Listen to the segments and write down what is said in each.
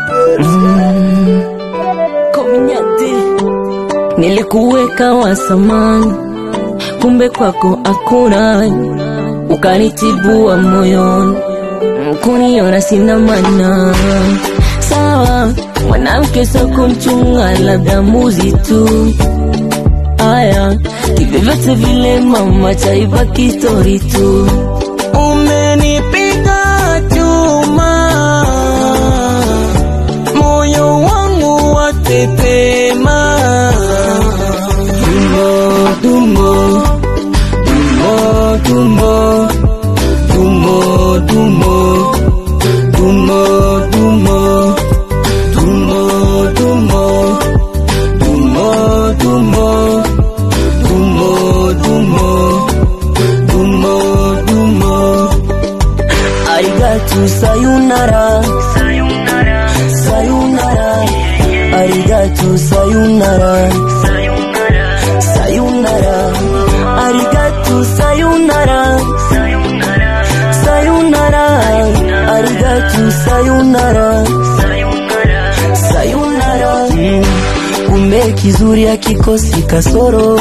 Kominyati, nilikuweka wa samani, kumbe kwako hakuna, ukanitibua moyoni, kuniona sina maana. Sawa, mwanamke sio kumchunga, labda mbuzi tu. Aya, kivyovyote vile mama, chaibaki stori tu. Umenipiga chuma, moyo wangu watetema. Dumbo, dumbo, dumbo, dumbo, dumbo, dumbo, dumbo, dumbo, dumbo, dumbo, dumbo, dumbo, dumbo, dumbo. Dumbo, dumbo. Arigato, sayonara. Sayonara. Arigato, sayonara. Sayonara. Arigato, sayonara. Sayonara. Arigato, sayonara. Sayonara. Mm. Kumbe kizuri hakikosi kasoro.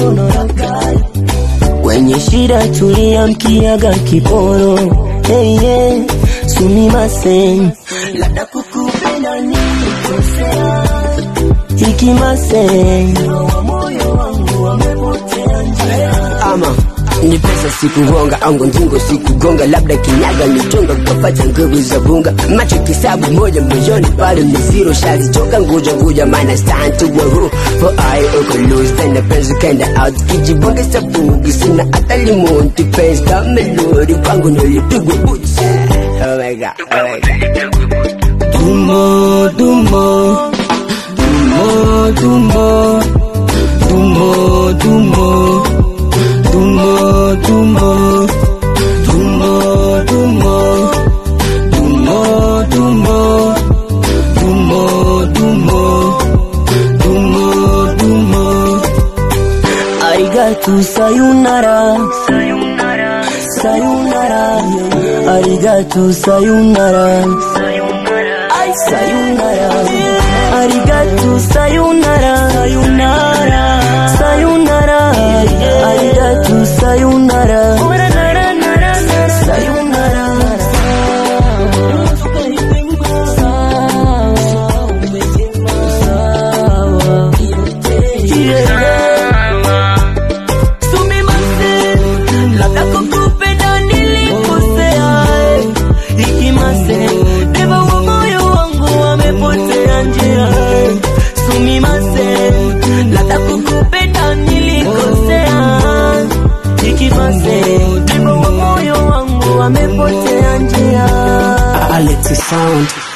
Wenye shida tulia mkiaga kiporo hey, yeah. Sumimasen labda kukupenda nilikosea Ikimasen moyo wangu wamepotea njia ama ni pesa sikugonga au njingo sikugonga labda kinyaga nitonga kukapata nguvu za bunga macho kisabu moja moyoni bado ni zero shalichoka nguja nguja mana stand to a roof for I uko lose then the penzi kenda out kijibonge sabugi sina hata limonti penzi kama lori kwangu nilipigwa boots oh my god oh my god Dumbo, dumbo Dumbo, dumbo Dumbo, dumbo Dumbo, dumbo Dumbo, dumbo Dumbo, dumbo Dumbo, dumbo Dumbo, dumbo Arigato, sayonara Sayonara Arigato, sayonara Ay, sayonara Arigato, sayonara Sayonara Sayonara Arigato, sayonara Sayonara labda kukupenda nilikosea ikimase deva wa moyo wangu wamepotea njia sumimase labda kukupenda nilikosea ikimase deva wa moyo wangu wamepotea njia Alex sound